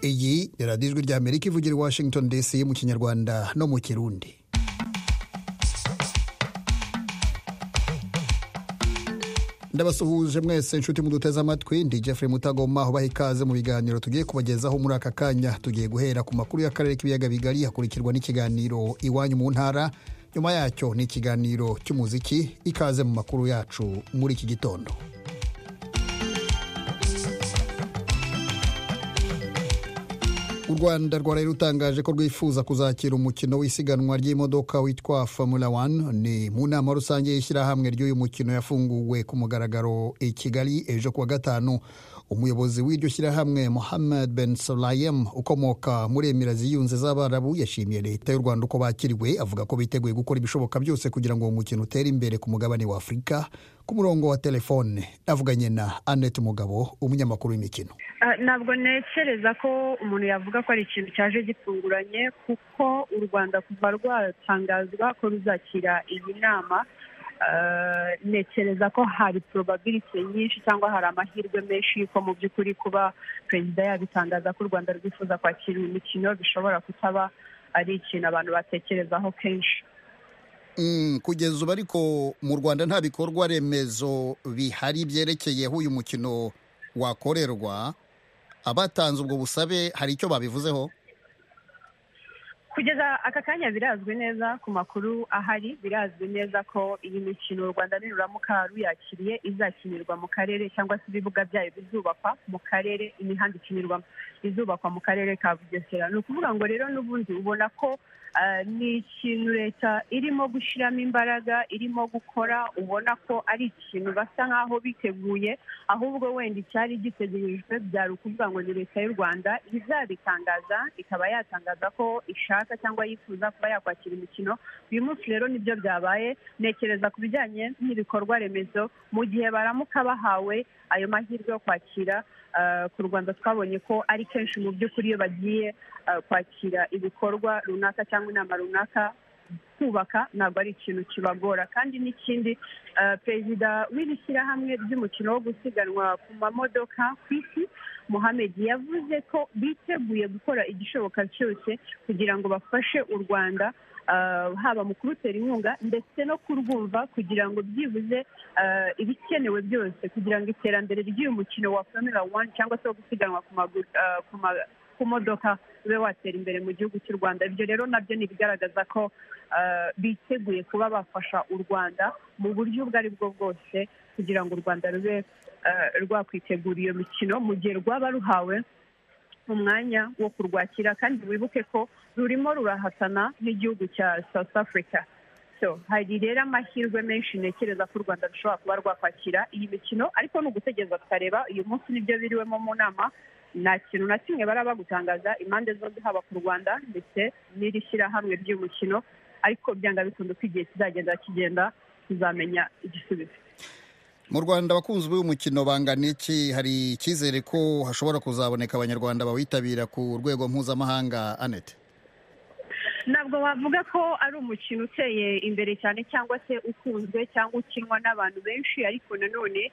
iyi ni radiyo ijwi ry'amerika ivugira i washington dc mu kinyarwanda no mu kirundi ndabasuhuje mwese inshuti muduteze amatwi ndi jeffrey mutagoma ubaha ikaze mu biganiro tugiye kubagezaho muri aka kanya tugiye guhera ku makuru y'akarere k'ibiyaga bigari hakurikirwa n'ikiganiro iwanyu mu ntara nyuma yacyo ni ikiganiro cy'umuziki ikaze mu makuru yacu muri iki gitondo u rwanda rwari rutangaje ko rwifuza kuzakira umukino w'isiganwa ry'imodoka witwa formula 1 ni mu nama rusange y'ishyirahamwe ry'uyu mukino yafunguwe ku mugaragaro i kigali ejo kuwa gatanu umuyobozi w'iryo shyirahamwe mohamed ben solayem ukomoka muri emirazi yunze z'abarabu yashimiye leta y'u rwanda uko bakiriwe avuga ko biteguye gukora ibishoboka byose kugira ngo uwo mukino utere imbere ku mugabane wa afurika ku murongo wa telefone avuganye na annette mugabo umunyamakuru w'imikino ntabwo ntekereza ko umuntu yavuga ko ari ikintu cyaje gitunguranye kuko u rwanda kuva rwatangazwa ko ruzakira iyi nama ntekereza ko hari porobabiriti nyinshi cyangwa hari amahirwe menshi yuko mu by'ukuri kuba perezida yabitangaza ko u rwanda rwifuza kwakira uyu mukino bishobora kutaba ari ikintu abantu batekerezaho kenshi kugeza ubu ariko mu rwanda nta bikorwa remezo bihari byerekeyeho uyu mukino wakorerwa abatanze ubwo busabe hari icyo babivuzeho kugeza aka kanya birazwi neza ku makuru ahari birazwi neza ko iyi mikino u rwanda niruramuka ruyakiriye izakinirwa mu karere cyangwa se ibibuga byayo bizubakwa mu karere imihanda ikinirwamo izubakwa mu karere ka bugesera ni ukuvuga ngo rero n'ubundi ubona ko ni ikintu leta irimo gushyiramo imbaraga irimo gukora ubona ko ari ikintu basa nk'aho biteguye ahubwo wenda icyari gitegerejwe byari ukuvuga ngo ni leta y'u rwanda izabitangaza ikaba yatangaza ko ishaka cyangwa yifuza kuba yakwakira imikino uyu munsi rero nibyo byabaye ntekereza ku bijyanye n'ibikorwa remezo mu gihe baramuka bahawe ayo mahirwe yo kwakira ku rwanda twabonye ko ari kenshi mu by'ukuri iyo bagiye kwakira ibikorwa runaka cyangwa inama runaka kubaka ntabwo ari ikintu kibagora kandi n'ikindi perezida w'iri shyirahamwe ry'umukino wo gusiganwa ku mamodoka ku isi muhammed yavuze ko biteguye gukora igishoboka cyose kugira ngo bafashe u rwanda haba mu kurutera inkunga ndetse no kurwumva kugira ngo byibuze ibikenewe byose kugira ngo iterambere ry'uyu mukino wa formula wani cyangwa se wo gusiganwa ku modoka ube watera imbere mu gihugu cy'u rwanda ibyo rero nabyo ni ibigaragaza ko biteguye kuba bafasha u rwanda mu buryo ubwo ari bwo bwose kugira ngo u rwanda rube rwakwitegura iyo mikino mu gihe rwaba ruhawe umwanya wo kurwakira kandi wibuke ko rurimo rurahatana n'igihugu cya south africa hari rero amahirwe menshi ntekereza ko u rwanda rushobora kuba rwakwakira iyi mikino ariko ni ugutegereza tukareba uyu munsi nibyo biriwemo mu nama nta kintu na kimwe baraba gutangaza impande zombi haba ku rwanda ndetse n'iri shyirahamwe ry'umukino ariko byanga bikunze ko igihe kizagenda kigenda tuzamenya igisubizo mu rwanda abakunzi b'uyu mukino bangana iki hari icyizere ko hashobora kuzaboneka abanyarwanda bawitabira ku rwego mpuzamahanga anete ntabwo bavuga ko ari umukino uteye imbere cyane cyangwa se ukunzwe cyangwa ukinwa n'abantu benshi ariko nanone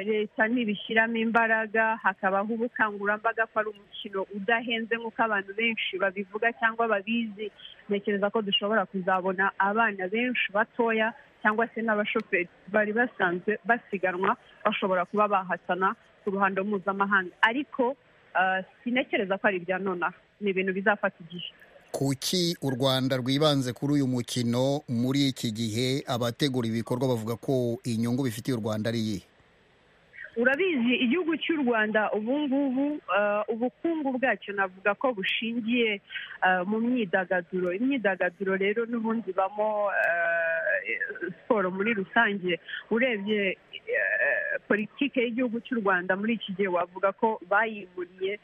leta ntibishyiramo imbaraga hakabaho ubukangurambaga ko ari umukino udahenze nk'uko abantu benshi babivuga cyangwa babizi ntekereza ko dushobora kuzabona abana benshi batoya cyangwa se n'abashoferi bari basanzwe basiganwa bashobora kuba bahatana ku ruhando mpuzamahanga ariko sintekereza ko ari ibya nonaha ni ibintu bizafata igihe kuki u rwanda rwibanze kuri uyu mukino muri iki gihe abategura ibikorwa bavuga ko inyungu bifitiye u rwanda ari iyihe urabizi igihugu cy'u rwanda ubu ngubu ubukungu bwacyo navuga ko bushingiye mu myidagaduro imyidagaduro rero n'ubundi ibamo siporo muri rusange urebye politiki y'igihugu cy'u rwanda muri iki gihe wavuga ko bayimuriye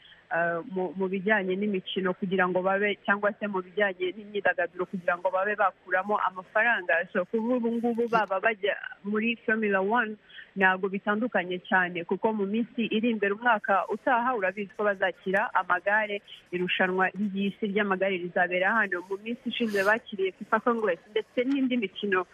mu bijyanye n'imikino kugira ngo babe cyangwa se mu bijyanye n'imyidagaduro kugira ngo babe bakuramo amafaranga so kuva ubu ngubu baba bajya muri formula wani ntabwo bitandukanye cyane kuko mu minsi iri imbere umwaka utaha urabizi ko bazakira amagare irushanwa ry'isi ry'amagare rizabera hano mu minsi ishize bakiriye fifa congress ndetse n'indi mikino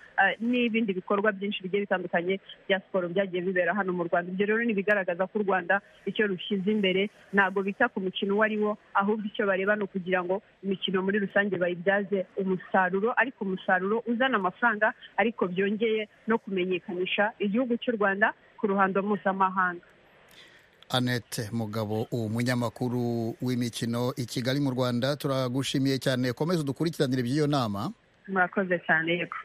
n'ibindi bikorwa byinshi bigiye bitandukanye bya siporo byagiye bibera hano hano mu rwanda ibyo rero ni ibigaragaza ko u rwanda icyo rushyize imbere ntabwo bita ku mukino uwo ari wo ahubwo icyo bareba ni ukugira ngo imikino muri rusange bayibyaze umusaruro ariko umusaruro uzana amafaranga ariko byongeye no kumenyekanisha igihugu cy'u rwanda ku ruhando mpuzamahanga Annette mugabo umunyamakuru w'imikino i kigali mu rwanda turagushimiye cyane komeza udukurikiranire by'iyo nama murakoze cyane yego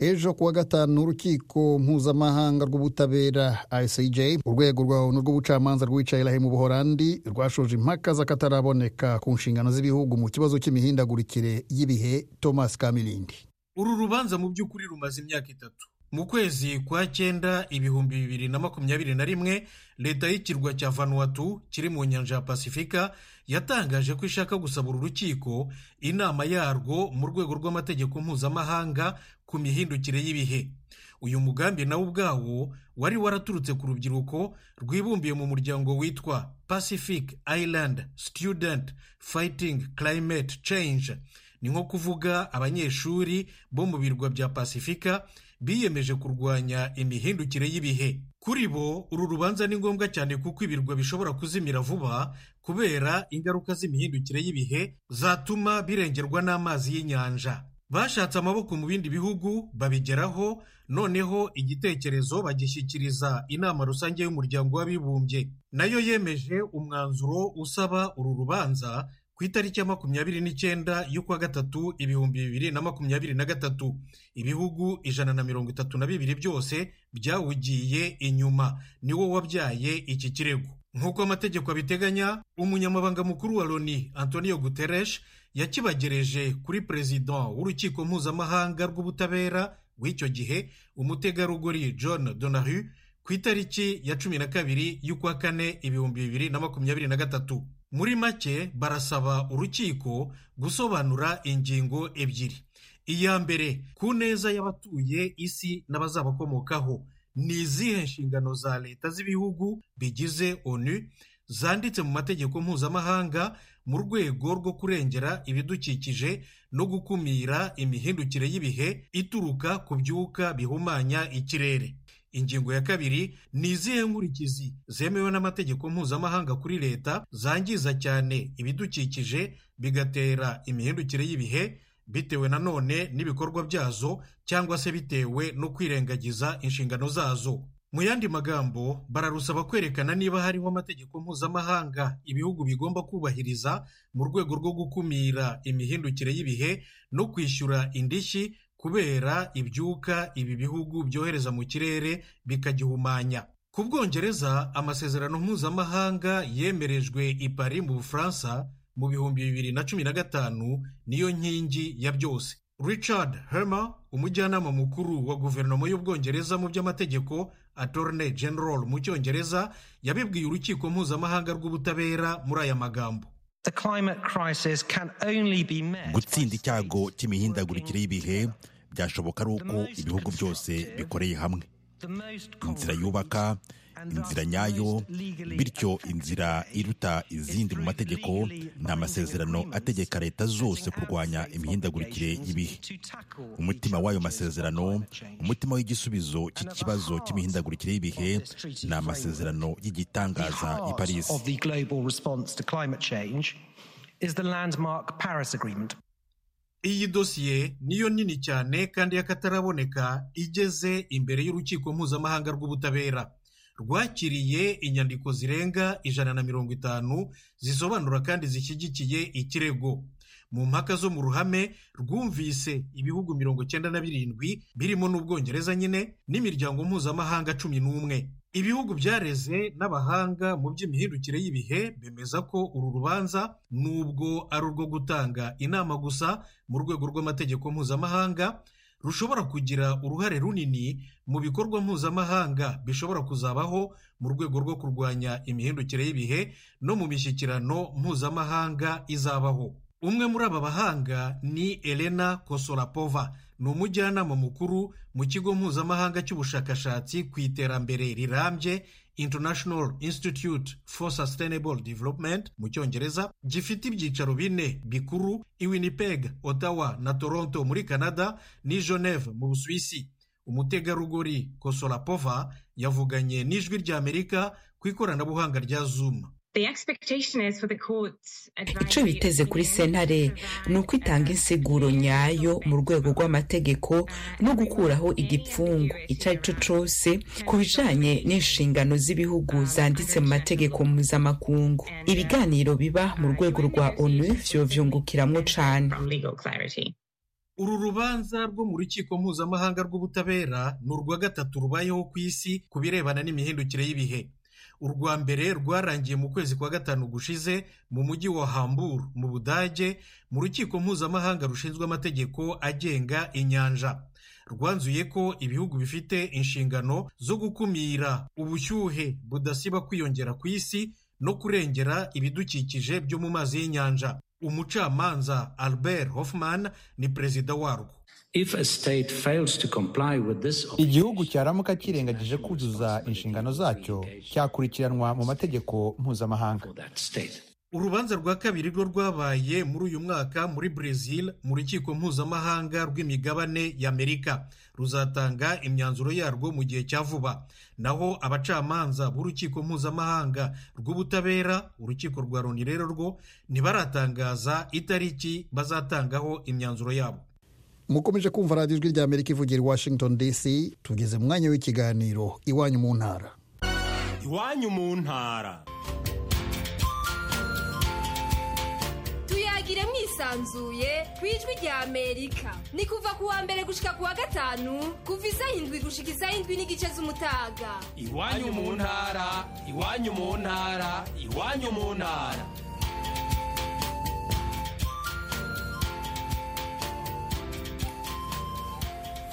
ejo kuwa gatanu urukiko mpuzamahanga rw'ubutabera icj urwego rwa onu rw'ubucamanza rwicayirahe mu buhorandi rwashoje impaka z'akataraboneka ku nshingano z'ibihugu mu kibazo cy'imihindagurikire y'ibihe thomas kamilindi uru rubanza mu by'ukuri rumaze imyaka itatu mu kwezi kwa cyenda ibihumbi bibiri na makumyabiri na rimwe leta y'ikirwa cya vanuatu kiri mu nyanja ya pasifika yatangaje ko ishaka gusaba uru rukiko inama yarwo mu rwego rw'amategeko mpuzamahanga ku mihindukire y'ibihe uyu mugambi nawo ubwawo wari waraturutse ku rubyiruko rwibumbiye mu muryango witwa pacific island student fighting climate change ni nko kuvuga abanyeshuri bo mu birwa bya pasifika biyemeje kurwanya imihindukire y'ibihe kuri bo uru rubanza ni ngombwa cyane kuko ibirwa bishobora kuzimira vuba kubera ingaruka z'imihindukire y'ibihe zatuma birengerwa n'amazi y'inyanja bashatse amaboko mu bindi bihugu babigeraho noneho igitekerezo bagishyikiriza inama rusange y'umuryango w'abibumbye nayo yemeje umwanzuro usaba uru rubanza ku itariki ya makumyabiri n'icyenda y'ukwa gatatu ibihumbi bibiri na makumyabiri na gatatu ibihugu ijana na mirongo itatu na bibiri byose byawugiye inyuma niwo wabyaye iki kirego nk'uko amategeko abiteganya umunyamabanga mukuru wa loni antonio guterres yakibagereje kuri perezida w'urukiko mpuzamahanga rw'ubutabera w'icyo gihe umutegarugori john donahu ku itariki ya cumi na kabiri y'ukwa kane ibihumbi bibiri na makumyabiri na gatatu muri make barasaba urukiko gusobanura ingingo ebyiri iya mbere ku neza y'abatuye isi n'abazabakomokaho ni izihe nshingano za leta z'ibihugu bigize onu zanditse mu mategeko mpuzamahanga mu rwego rwo kurengera ibidukikije no gukumira imihindukire y'ibihe ituruka ku byuka bihumanya ikirere ingingo ya kabiri ni izihe nkurikizi zemewe n'amategeko mpuzamahanga kuri leta zangiza cyane ibidukikije bigatera imihindukire y'ibihe bitewe nanone n'ibikorwa byazo cyangwa se bitewe no kwirengagiza inshingano zazo mu yandi magambo bararusaba kwerekana niba hariho amategeko mpuzamahanga ibihugu bigomba kubahiriza mu rwego rwo gukumira imihindukire y'ibihe no kwishyura indishyi kubera ibyuka ibi bihugu byohereza mu kirere bikagihumanya ku bwongereza amasezerano mpuzamahanga yemerejwe i Paris mu bufaransa mu bihumbi bibiri na cumi na gatanu niyo nkingi ya byose richard hermer umujyanama mukuru wa guverinoma y'ubwongereza mu by'amategeko attorney general mu cyongereza yabibwiye urukiko mpuzamahanga rw'ubutabera muri aya magambo gutsinda icyago cy'imihindagurikire y'ibihe byashoboka ari uko ibihugu byose bikoreye hamwe inzira yubaka inzira nyayo bityo inzira iruta izindi mu mategeko ni amasezerano ategeka leta zose kurwanya imihindagurikire y'ibihe umutima w'ayo masezerano umutima w'igisubizo cy'ikibazo cy'imihindagurikire y'ibihe ni amasezerano y'igitangaza i paris iyi dosiye niyo nini cyane kandi y'akataraboneka igeze imbere y'urukiko mpuzamahanga rw'ubutabera rwakiriye inyandiko zirenga ijana na mirongo itanu zisobanura kandi zishyigikiye ikirego mu mpaka zo mu ruhame rwumvise ibihugu mirongo cyenda na birindwi birimo n'ubwongereza nyine n'imiryango mpuzamahanga cumi n'umwe ibihugu byareze n'abahanga mu by'imihindukire y'ibihe bemeza ko uru rubanza nubwo ari urwo gutanga inama gusa mu rwego rw'amategeko mpuzamahanga rushobora kugira uruhare runini mu bikorwa mpuzamahanga bishobora kuzabaho mu rwego rwo kurwanya imihindukire y'ibihe no mu mishyikirano mpuzamahanga izabaho umwe muri aba bahanga ni elena kosorapova ni umujyanama mukuru mu kigo mpuzamahanga cy'ubushakashatsi ku iterambere rirambye international institute for sustainable development mu cyongereza gifite ibyicaro bine bikuru i winnipeg ottawa na toronto muri canada ni geneve mu busuwisi umutegarugori kosorapova yavuganye n'ijwi ry'amerika ku ikoranabuhanga rya zuma icyo biteze kuri sentare ni ukwitanga insiguro nyayo mu rwego rw'amategeko no gukuraho igipfungu icyo ari cyo cyose ku bijyanye n'inshingano z'ibihugu zanditse mu mategeko mpuzamakungu ibiganiro biba mu rwego rwa onu byo byungukiramo cyane uru rubanza rwo mu rukiko mpuzamahanga rw'ubutabera ni urwa gatatu rubayeho ku isi ku birebana n'imihindukire y'ibihe urwa mbere rwarangiye mu kwezi kwa gatanu gushize mu mujyi wa hamburu mu budage mu rukiko mpuzamahanga rushinzwe amategeko agenga inyanja rwanzuye ko ibihugu bifite inshingano zo gukumira ubushyuhe budasiba kwiyongera ku isi no kurengera ibidukikije byo mu mazi y'inyanja umucamanza albert hoffman ni perezida warwo igihugu cyaramuka kirengagije kuzuza inshingano zacyo cyakurikiranwa mu mategeko mpuzamahanga urubanza rwa kabiri rwo rwabaye muri uyu mwaka muri brezil mu rukiko mpuzamahanga rw'imigabane y'amerika ruzatanga imyanzuro yarwo mu gihe cya vuba naho abacamanza b'urukiko mpuzamahanga rw'ubutabera urukiko rwa loni rero rwo ntibaratangaza itariki bazatangaho imyanzuro yabo mukomeje kumva radiyo ijwi rya amerika ivugira i washington dc tugeze mu mwanya w'ikiganiro iwanyu mu ntara iwanyu mu ntara tuyagire mwisanzuye ku ijwi rya amerika ni kuva ku wa mbere gushyika ku wa gatanu kuva iz'indwi gushyika iz'indwi n'igice z'umutaga iwanyu mu ntara iwanyu mu ntara iwanyu mu ntara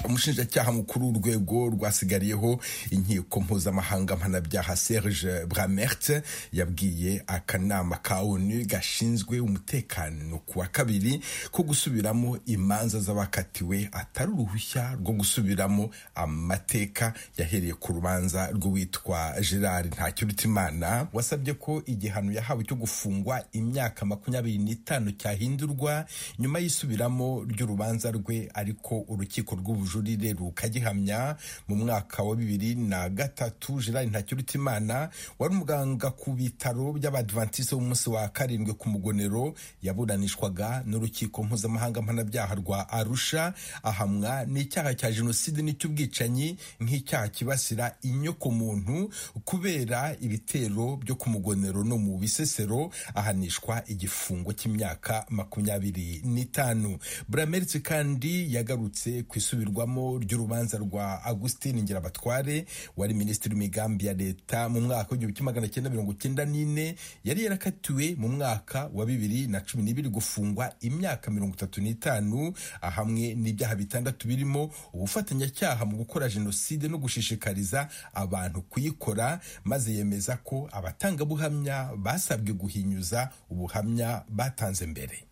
umushinjacyaha mukuru w'urwego rwasigariyeho inkiko mpuzamahanga mpanabyaha serge bramert yabwiye akanama ka onu gashinzwe umutekano ku wa kabiri ko gusubiramo imanza z'abakatiwe atari uruhushya rwo gusubiramo amateka yahereye ku rubanza rw'uwitwa gerard ntakirutimana wasabye ko igihano yahawe cyo gufungwa imyaka makumyabiri n'itanu cyahindurwa nyuma y'isubiramo ry'urubanza rwe ariko urukiko rw'ubujura ubujurire rukagihamya mu mwaka wa bibiri na gatatu gerard ntakirutimana wari umuganga ku bitaro by'abadivantisite b'umunsi wa karindwi ku mugonero yaburanishwaga n'urukiko mpuzamahanga mpanabyaha rwa arusha ahamwa n'icyaha cya jenoside n'icy'ubwicanyi nk'icyaha kibasira inyoko muntu kubera ibitero byo ku mugonero no mu bisesero ahanishwa igifungo cy'imyaka makumyabiri n'itanu burameritse kandi yagarutse ku isubirwa isubirwamo ry'urubanza rwa Agustin Ngirabatware wari minisitiri w'imigambi ya leta mu mwaka w'igihumbi kimwe magana cyenda mirongo cyenda n'ine yari yarakatiwe mu mwaka wa bibiri na cumi n'ibiri gufungwa imyaka mirongo itatu n'itanu hamwe n'ibyaha bitandatu birimo ubufatanyacyaha mu gukora jenoside no gushishikariza abantu kuyikora maze yemeza ko abatangabuhamya basabwe guhinyuza ubuhamya batanze mbere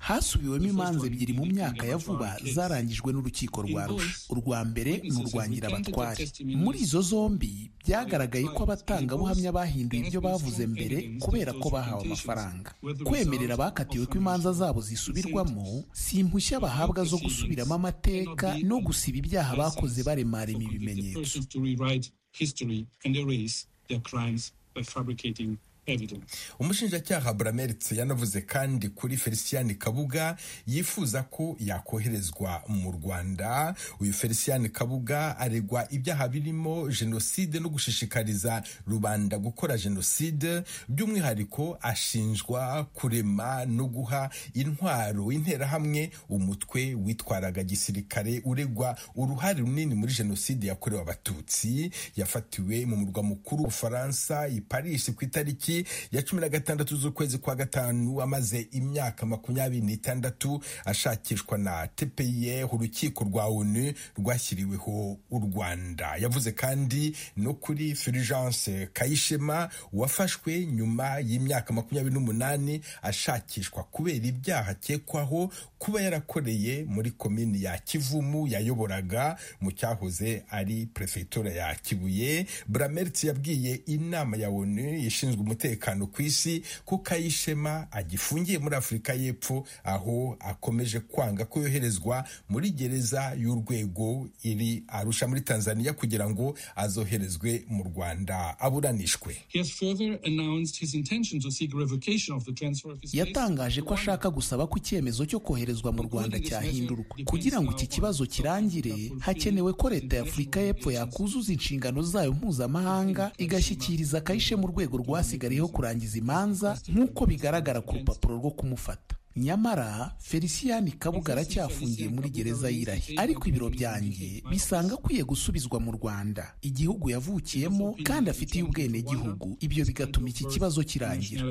hasubiwemo imanza ebyiri mu myaka ya vuba zarangijwe n'urukiko rwa rusha urwa mbere ni urwa nyirabatware muri izo zombi byagaragaye ko abatangabuhamya bahinduye ibyo bavuze mbere kubera ko bahawe amafaranga kwemerera abakatiwe ko imanza zabo zisubirwamo si impushya bahabwa zo gusubiramo amateka no gusiba ibyaha bakoze baremarema ibimenyetso umushinjacyaha burameritse yanavuze kandi kuri felicien kabuga yifuza ko yakoherezwa mu rwanda uyu felicien kabuga aregwa ibyaha birimo jenoside no gushishikariza rubanda gukora jenoside by'umwihariko ashinjwa kurema no guha intwaro interahamwe umutwe witwaraga gisirikare uregwa uruhare runini muri jenoside yakorewe abatutsi yafatiwe mu murwa mukuru w'ubufaransa i paris ku itariki ya cumi na gatandatu z'ukwezi kwa gatanu amaze imyaka makumyabiri n'itandatu ashakishwa na tepeye urukiko rwa onu rwashyiriweho u rwanda yavuze kandi no kuri fulgence kayishema wafashwe nyuma y'imyaka makumyabiri n'umunani ashakishwa kubera ibyaha akekwaho kuba yarakoreye muri komini ya kivumu yayoboraga mu cyahoze ari perefegitura ya kibuye burameritse yabwiye inama ya onu ishinzwe umutekano ku isi ko kayishema agifungiye muri afurika y'epfo aho akomeje kwanga ko yoherezwa muri gereza y'urwego iri arusha muri tanzania kugira ngo azoherezwe mu rwanda aburanishwe yatangaje ko ashaka gusaba ko icyemezo cyo koherezwa mu rwanda cyahindurwa kugira ngo iki kibazo kirangire hakenewe ko leta y'afurika y'epfo yakuzuza inshingano zayo mpuzamahanga igashyikiriza akayishe mu rwego rwasigariyeho kurangiza imanza nk'uko bigaragara ku rupapuro rwo kumufata nyamara felicien kabuga aracyafungiye muri gereza y'irahi ariko ibiro byanjye bisanga akwiye gusubizwa mu rwanda igihugu yavukiyemo kandi afitiye ubwenegihugu ibyo bigatuma iki kibazo kirangira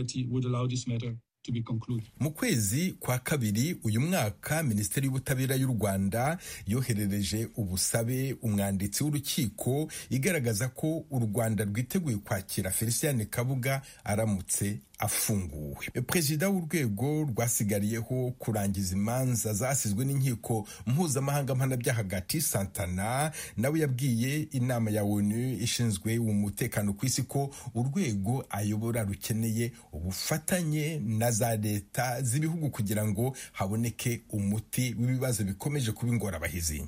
mu kwezi kwa kabiri uyu mwaka minisiteri y'ubutabera y'u rwanda yoherereje ubusabe umwanditsi w'urukiko igaragaza ko u rwanda rwiteguye kwakira felicien kabuga aramutse afunguwe perezida w'urwego rwasigariyeho kurangiza imanza zasizwe n'inkiko mpuzamahanga mpanabyaha hagati santana nawe yabwiye inama ya onu ishinzwe umutekano ku isi ko urwego ayobora rukeneye ubufatanye na za leta z'ibihugu kugira ngo haboneke umuti w'ibibazo bikomeje kuba ingorabahizi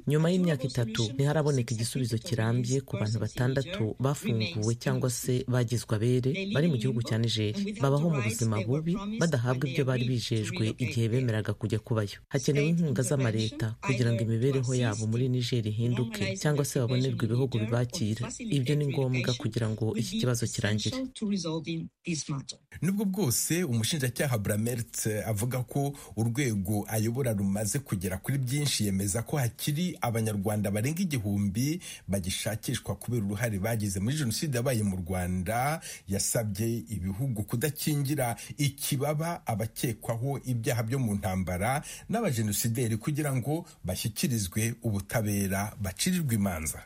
nyuma y'imyaka itatu ntiharaboneka igisubizo kirambye ku bantu batandatu bafunguwe cyangwa se bagizwe abere bari mu gihugu cya nigeria babaho mu buzima bubi badahabwa ibyo bari bijejwe igihe bemeraga kujya kubayo hakenewe inkunga z'amaleta kugira ngo imibereho yabo muri nigeria ihinduke cyangwa se babonerwe ibihugu bibakira ibyo ni ngombwa kugira ngo iki kibazo kirangire nubwo bwose umushinjacyaha bramert avuga ko urwego ayobora rumaze kugera kuri byinshi yemeza ko hakiri abanyarwanda barenga igihumbi bagishakishwa kubera uruhare bagize muri jenoside yabaye mu rwanda yasabye ibihugu kudakingira ikibaba abakekwaho ibyaha byo mu ntambara n'abajenosideri kugira ngo bashyikirizwe ubutabera bacirirwe imanza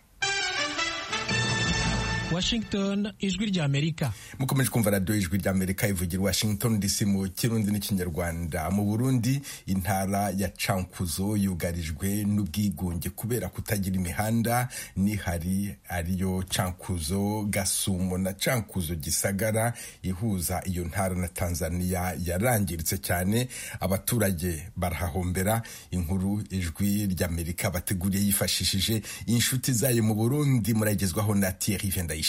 washington ijwi ry'amerika mukomeje kumva radiyo ijwi ry'amerika ivugira washington dc mu kirundi n'ikinyarwanda mu burundi intara ya cankuzo yugarijwe n'ubwigunge kubera kutagira imihanda nihari ariyo cankuzo gasumo na cankuzo gisagara ihuza iyo ntara na tanzania yarangiritse cyane abaturage barahahombera inkuru ijwi ry'amerika bateguriye yifashishije inshuti zayo mu burundi muragezwaho na thierry vendayi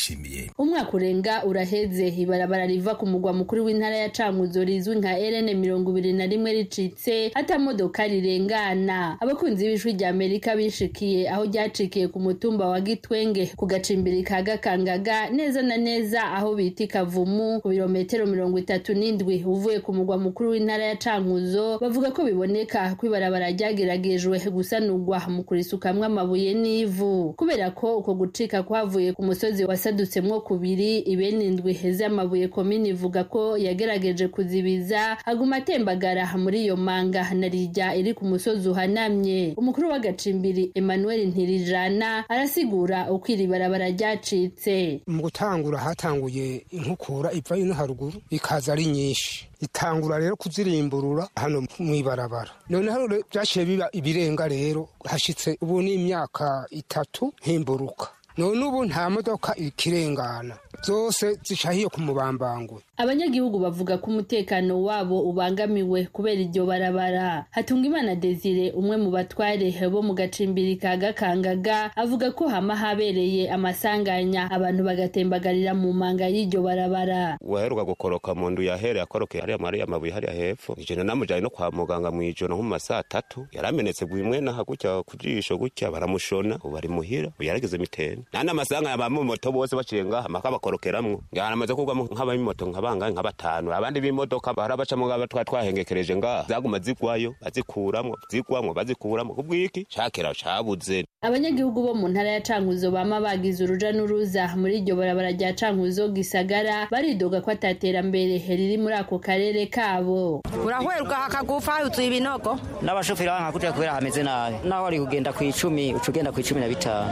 umwaka urenga uraheze ibarabara riva ku mugwa mukuru w'intara ya cankuzo rizwi nka rn mirongo ibiri na rimwe ricitse atamodoka rirengana abakunzi b'ijwi rya amerika bishikiye aho ryacikiye ku mutumba wa gitwenge ku gacimbiri ka gakangaga neza na neza aho bita ikavumu ku birometero mirongo itatu n'indwi uvuye ku mugwa mukuru w'intara ya cankuzo bavuga ko biboneka ko ibarabara ryageragejwe gusanurwa mu kurisukamwo amabuye n'ivu kubera ko uko gucika kwavuye ku musozi wa wasadutsemwo kubiri ibeni indwi z'amabuye komini ivuga ko yagerageje kuzibiza aguma atembagara muri iyo manga na rijya iri ku musozi uhanamye umukuru w'agacimbiri emmanuel ntirijana arasigura uko iri barabara ryacitse mu gutangura hatanguye inkukura iva ino haruguru ikaza ari nyinshi itangura rero kuzirimburura hano mu ibarabara noneho byaciye biba ibirenga rero hashitse ubu ni imyaka itatu himburuka none ubu nta modoka ikirengana zose zicahiye ku mubambangwe abanyagihugu bavuga ko umutekano wabo ubangamiwe kubera iryo barabara hatungimana desire umwe mu batware bo mu gacimbiri ka gakangaga avuga ko hama habereye amasanganya abantu bagatembagarira mu manga y'iryo barabara uwaheruka gukoroka mu ndu yahereye akorokeye hariya mari amabuye hariya hepfo ijana namujanye no kwa muganga mu ijoro nko mu masaha atatu yaramenetse bwimwe naha gutya ku jisho gutya baramushona ubu ari muhira ubu yarageze mitende nandi amasanganya abamumoto bose baciye ngaha maka bakorokeramwo yaramaze kugwamo nk'abamoto nka bangahe nka batanu abandi b'imodoka barabacamo ngaba twari twahengekereje ngaha zaguma zigwayo bazikuramwo zigwamwo bazikuramwo kubw'iki cakera cabuze abanyagihugu bo mu ntara ya cankuzo bama bagize uruja n'uruza muri iryo barabara rya cankuzo gisagara baridoga ko ataterambere riri muri ako karere kabo urahwerwa hakagufa yuzuye ibinogo n'abashoferi banka kutera kubera hameze nabi naho wari kugenda ku icumi uca ugenda ku icumi na bitanu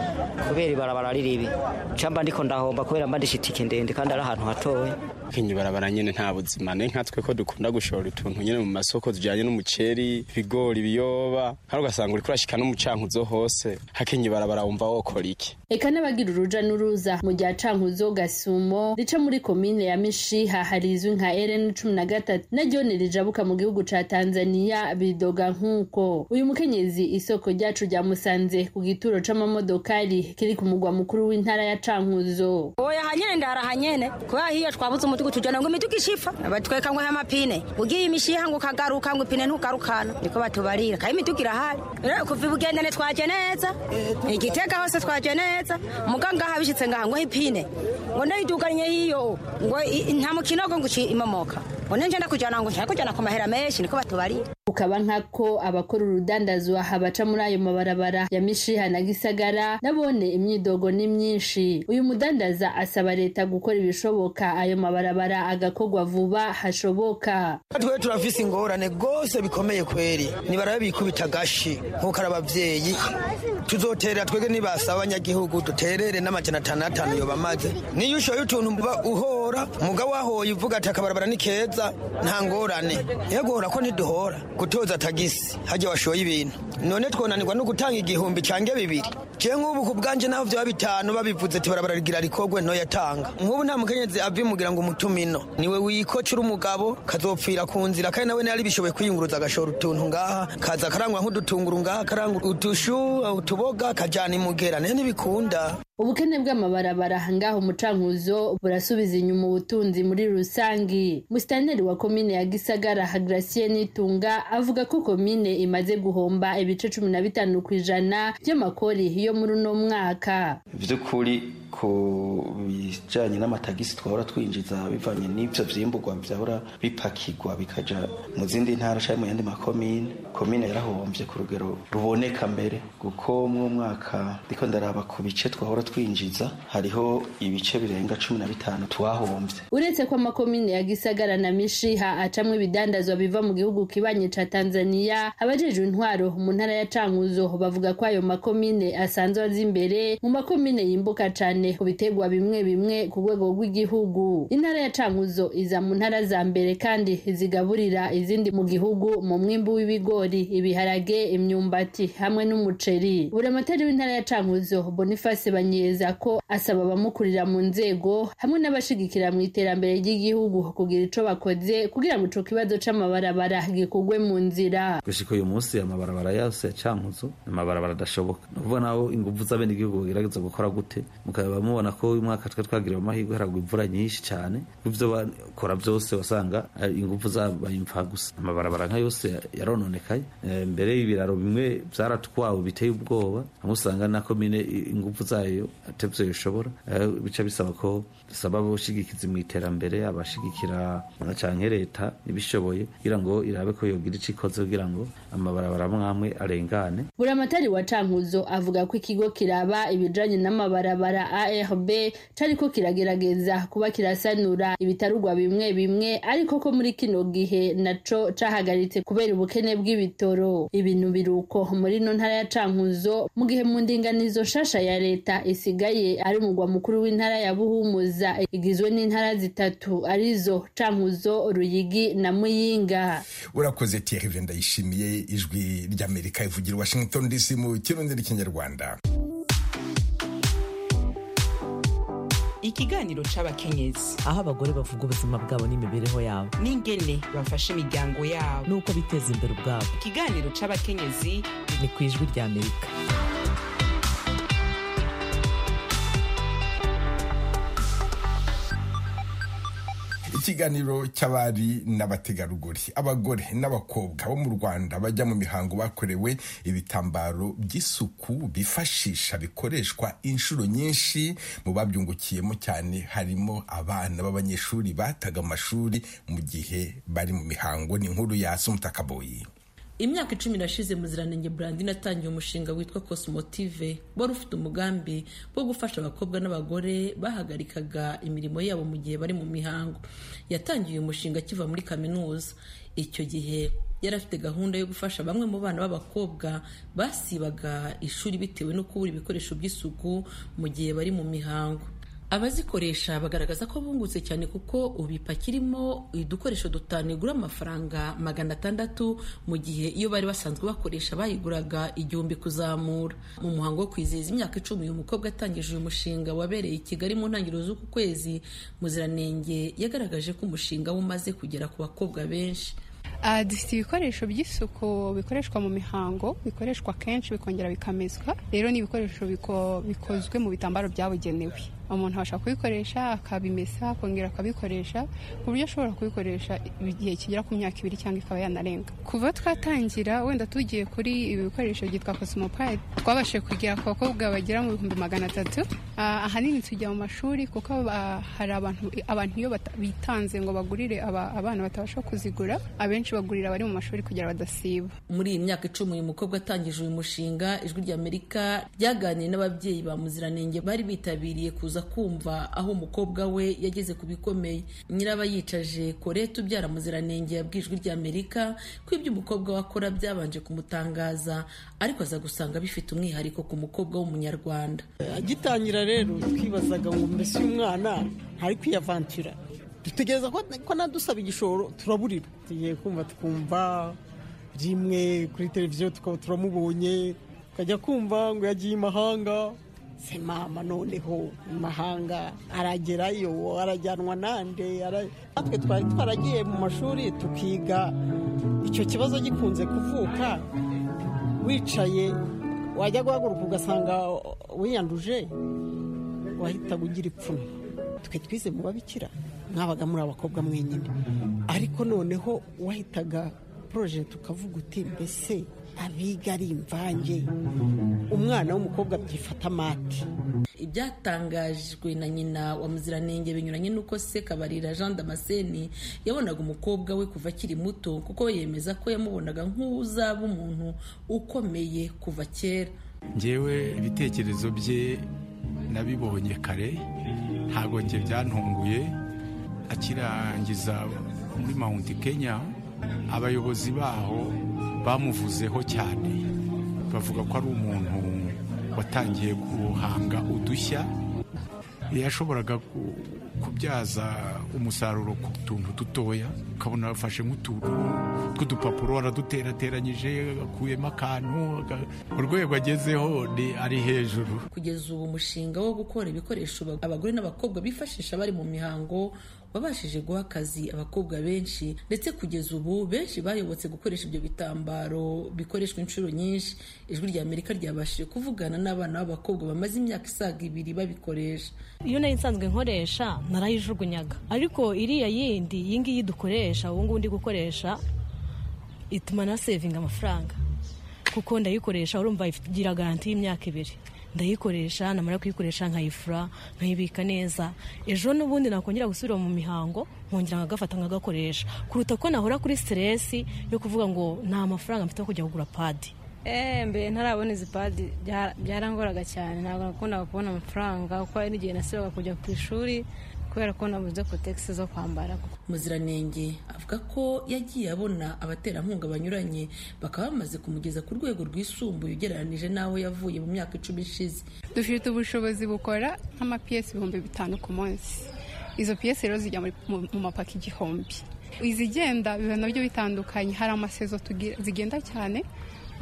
kubera ibarabara barariribi camba ndiko ndahomba kubera mba ndishitike ndende kandi ari ahantu hatoya ibarabara nyine nta buzima ni nka twe ko dukunda gushora utuntu nyine mu masoko tujyanye n'umuceri ibigori ibiyoba kandi ugasanga uri kurashika n'umucankuzo hose ibarabara wumva wokora iki eka n'abagira uruja n'uruza mu gihe acankuzo gasumo rica muri komine ya mishiha hari izwi nka rn cumi na gatatu naryo nirijabuka mu gihugu ca tanzaniya bidoga nk'uko uyu mukenyezi isoko ryacu ryamusanze ku gituro c'amamodokari kiri ku mugwa mukuru w'intara ya cankuzo oya hanyene ndarahanyene kubera hiyo twabuze umuti gutujana ngo imiduga ishifa batweka ngo y'amapine ugiye imishiha ngo ukagaruka ngo ipine ntugarukana niko batubarira kandi imiduga irahari Rero kuva ibugendane twaje neza igitega hose twaje neza muganga habishitse ngaha ngo ipine ngo ndayiduganye hiyo ngo i- nta mukino ngo nguci imomoka ngo nenje ndakujana ngo nshaka kujana ku mahera menshi niko batubarira ukaba nkako abakora urudandazwa habaca muri ayo mabarabara ya mishiha na gisagara nabone imyidogo ni myinshi uyu mudandaza asaba leta gukora ibishoboka ayo mabarabara agakorwa vuba hashoboka twe turafise ingorane rwose bikomeye kweri nibarabe bikubita gashi nkuko ari abavyeyi tuzotera twege nibasaba abanyagihugu duterere n'amajana atanu atanu yoba amaze niyo ushoye utuntu mba uhora muga wahoye uvuga ati akabarabara ni keza nta ngorane yeguhora ko ntiduhora gutoza tagisi hajya washoye ibintu none twonanirwa no gutanga igihumbi cange bibiri je nk'ubu ku bwanje naho vyaba bitanu babivuze ati barabara rigira rikorwe ntoyatanga nk'ubu nta mukenyezi avimugira ngo umutumino niwe wikoca uri umugabo kazopfira ku nzira kandi nawe ntiyari bishoboye kwiyunguruza agashora utuntu ngaha kaza karangwa nk'udutunguru ngaha karangwa utushu utuboga kajana imugera nayo ntibikunda ubukene bw'amabarabara ngaho umucankuzo burasubiza inyuma ubutunzi muri rusangi musitaneri wa komine ya gisagara hagracie nitunga avuga ko komine imaze guhomba ibice cumi na bitanu ku ijana by'amakori yo muri uno mwaka by'ukuri ku bijyanye n'amatagisi twahora twinjiza bivanye n'ibyo byimburwa byahora bipakirwa bikajya mu zindi ntara cyangwa mu yandi makomine komine yarahombye ku rugero ruboneka mbere kuko mu mwaka ndiko ndaraba ku bice twahora twinjiza hariho ibice birenga cumi na bitanu twahombye uretse ko amakomine ya gisagara na mishiha acamwo ibidandazwa biva mu gihugu kibanye ca tanzaniya abajejwe intwaro mu ntara ya cankuzo bavuga ko ayo makomine asanzwe aza imbere mu makomine yimbuka cane ku biterwa bimwe bimwe ku rwego rw'igihugu intara ya cankuzo iza mu ntara za mbere kandi zigaburira izindi mu gihugu mu mwimbu w'ibigori ibiharage imyumbati hamwe n'umuceri buramatari w'intara ya cankuzo boniface banyeza ko asaba abamukurira mu nzego hamwe n'abashigikira mu iterambere ry'igihugu kugira ico bakoze kugira ngo ico kibazo c'amabarabara gikurwe mu nzira gushika uyu munsi amabarabara yose ya cankuzo ni amabarabara adashoboka ni ukuvuga naho ingufu z'abenegihugu bagerageza gukora gute mukaba mubona ko uyu mwaka twari twagiriwe amahirwe haragwa imvura nyinshi cyane ibyo bakora byose wasanga eh, ingufu zabaye imfa gusa amabarabara nka yose yarononekaye Eh, mbere y'ibiraro bimwe byaratwawe biteye ubwoba hamwe usanga na komine i- ingufu zayo atebyo bishobora Eh, bica bisaba ko dusaba abashigikizi mu iterambere abashigikira cyane leta ibishoboye kugira ngo irabe ko yogira ico ikoze kugira ngo amabarabara mwamwe arengane buramatari wa cankuzo avuga ko ikigo kiraba ibijanye n'amabarabara arb cariko kiragerageza kuba kirasanura ibitarugwa bimwe bimwe ariko ko muri kino gihe naco cahagaritse kubera ubukene bw'ibitoro ibintu biruko muri no ntara ya cankuzo mu gihe mu ndinganizo nshasha ya leta isigaye ari umugwa mukuru w'intara ya buhumuza igizwe n'intara zitatu arizo cankuzo ruyigi na muyinga urakoze tiyehe ibyo ndayishimiye ijwi ry'amerika ivugira i washington dc mu kirundi n'ikinyarwanda ikiganiro c'abakenyezi aho abagore bavuga ubuzima bwabo n'imibereho yabo n'ingene bafasha imiryango yabo n'uko biteza imbere ubwabo ikiganiro c'abakenyezi ni ku ijwi rya amerika ikiganiro cy'abari n'abategarugori abagore n'abakobwa bo mu rwanda bajya mu mihango bakorewe ibitambaro by'isuku bifashisha bikoreshwa inshuro nyinshi mu babyungukiyemo cyane harimo abana b'abanyeshuri bataga amashuri mu gihe bari mu mihango ni inkuru ya sumutakaboyi imyaka icumi irashize muziranenge brandin atangiye umushinga witwa cosmotive wari ufite umugambi wo gufasha abakobwa n'abagore bahagarikaga imirimo yabo mu gihe bari mu mihango yatangiye uyu mushinga akiva muri kaminuza icyo gihe yari afite gahunda yo gufasha bamwe mu bana b'abakobwa basibaga ishuri bitewe no kubura ibikoresho by'isuku mu gihe bari mu mihango abazikoresha bagaragaza ko bungutse cyane kuko ubu ipakirimo udukoresho dutanu igura amafaranga magana atandatu mu gihe iyo bari basanzwe bakoresha bayiguraga igihumbi kuzamura mu muhango wo kwizihiza imyaka icumi uyu mukobwa atangije uyu mushinga wabereye i kigali mu ntangiriro z'uku kwezi muziranenge yagaragaje ko umushinga we umaze kugera ku bakobwa benshi Ah, dufite ibikoresho by'isuku bikoreshwa mu mihango bikoreshwa kenshi bikongera bikamezwa rero ni ibikoresho biko- bikozwe mu bitambaro byabugenewe umuntu abasha kubikoresha akabimesa akongera akabikoresha ku buryo ashobora kubikoresha igihe kigera ku myaka ibiri cyangwa ikaba yanarenga kuva twatangira wenda tugiye kuri ibi bikoresho byitwa cosmopride twabashije kugera ku bakobwa bagera mu bihumbi magana atatu Ah, ahanini tujya mu mashuri kuko ah, hari abantu abantu iyo bata- bitanze ngo bagurire aba- abana batabasha kuzigura abenshi bagurira abari mu mashuri kugira badasiba muri iyi myaka icumi uyu mukobwa atangije uyu mushinga ijwi ry'amerika ryaganiye n'ababyeyi ba muziranenge bari bitabiriye kuza kumva aho umukobwa we yageze ku bikomeye nyirabayicaje korete ubyara muziranenge yabwiye ijwi ry'amerika ko ibyo umukobwa we akora byabanje kumutangaza ariko aza gusanga bifite umwihariko ku mukobwa w'umunyarwanda agitangira rero twibazaga ngo mbese uyu mwana ntari kwiyavantira dutegereza ko ko nadusaba igishoro turaburira tugiye kumva tukumva rimwe kuri televiziyo tukaba turamubonye tukajya kumva ngo yagiye imahanga se mama noneho imahanga aragerayo arajyanwa nande ara- natwe twari twaragiye mu mashuri tukiga icyo kibazo gikunze kuvuka wicaye wajya guhaguruka ugasanga wiyanduje wahitaga ugira ipfunwe twe twize mu babikira mwabaga muri abakobwa mwenyine ariko noneho wahitaga poroje tukavuga uti mbese abiga ari imvange umwana w'umukobwa byifata amate ibyatangajwe na nyina wa muziranenge binyuranye n'uko se kabarira jean damascene yabonaga umukobwa we kuva akiri muto kuko yemeza ko yamubonaga nk'uzaba umuntu ukomeye kuva kera ngewe ibitekerezo bye nabibonye kare ntabwo njye byantunguye akirangiza muri mount kenya abayobozi baho bamuvuzeho cyane bavuga ko ari umuntu watangiye guhanga udushya yashoboraga ku- kubyaza umusaruro ku tuntu dutoya ukabona afashe nk'utuntu tw'udupapuro araduterateranyije akuyemo akantu aga- urwego agezeho ni ari hejuru kugeza ubu umushinga wo gukora ibikoresho ba- abagore n'abakobwa bifashisha bari mu mihango wabashije guha akazi abakobwa benshi ndetse kugeza ubu benshi bayobotse gukoresha ibyo bitambaro bikoreshwa inshuro nyinshi ijwi rya amerika ryabashije kuvugana n'abana b'abakobwa bamaze imyaka isaga ibiri babikoresha iyo nari nsanzwe nkoresha narayijugunyaga ariko iriya yindi iyi ngiyi dukoresha ubu ngubu ndi gukoresha ituma na sevinga amafaranga kuko ndayikoresha urumva igira garanti y'imyaka ibiri ndayikoresha namara kuyikoresha nkayifura nkayibika neza ejo n'ubundi nakongera gusubira mu mihango nkongera nkagafata nkagakoresha kuruta ko nahora kuri siteresi yo kuvuga ngo nta mafaranga mfite yo kujya kugura padi Eh, mbe ntarabona izi padi bya- byarangoraga cyane ntabwo nakundaga kubona amafaranga kuko hari n'igihe nasibaga kujya ku ishuri kubera ko nabuze kotegisi zo kwambara muziranenge avuga ko yagiye abona abaterankunga banyuranye bakaba bamaze kumugeza ku rwego rwisumbuye ugereranije n'aho yavuye mu myaka icumi ishize dufite ubushobozi bukora nk'amapiyesi ibihumbi bitanu ku munsi izo piyesi rero zijya muri- mu mu mapaki igihumbi izigenda biba nabyo bitandukanye hari amasezo tugira- zigenda cyane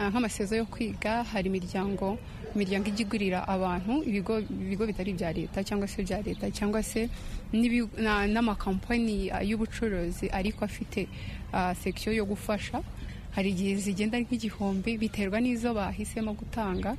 ah, nk'amasezo yo kwiga hari imiryango imiryango ijya igurira abantu ibigo ibigo bitari ibya leta cyangwa se ibya leta cyangwa se n'ibi- na- n'amakampani ah, y'ubucuruzi ariko afite ah, section yo gufasha hari igihe zigenda ari nk'igihumbi biterwa n'izo bahisemo gutanga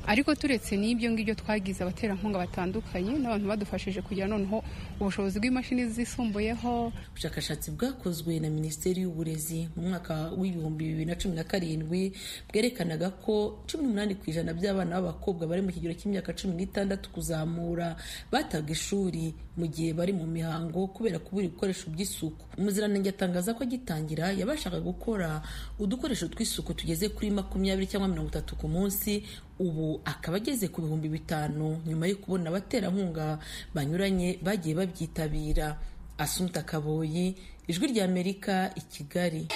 ariko turetse n'ibyo ngibyo twagize abaterankunga batandukanye n'abantu badufashije kugira noneho ubushobozi bw'imashini zisumbuyeho ubushakashatsi bwakozwe na minisiteri y'uburezi mu mwaka w'ibihumbi bibiri na cumi na karindwi bwerekanaga ko cumi n'umunani ku ijana by'abana b'abakobwa bari mu kigero cy'imyaka cumi n'itandatu kuzamura bataga ishuri mu gihe bari mu mihango kubera kubura ibikoresho by'isuku umuziranenge atangaza ko agitangira yabashaga gukora udukoresho tw'isuku tugeze kuri makumyabiri cyangwa mirongo itatu ku munsi ubu akaba ageze ku bihumbi bitanu nyuma yo kubona abaterankunga banyuranye bagiye babyitabira asumta kaboyi ijwi ry'amerika i kigali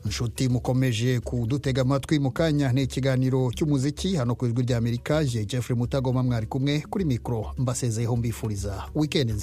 inshuti mukomeje kudutega amatwi mu kanya ni ikiganiro cy'umuziki hano ku ijwi rya amerika je jeffrey mutagoma mwari kumwe kuri mikoro mbasezeyeho mbifuriza wikendi nziza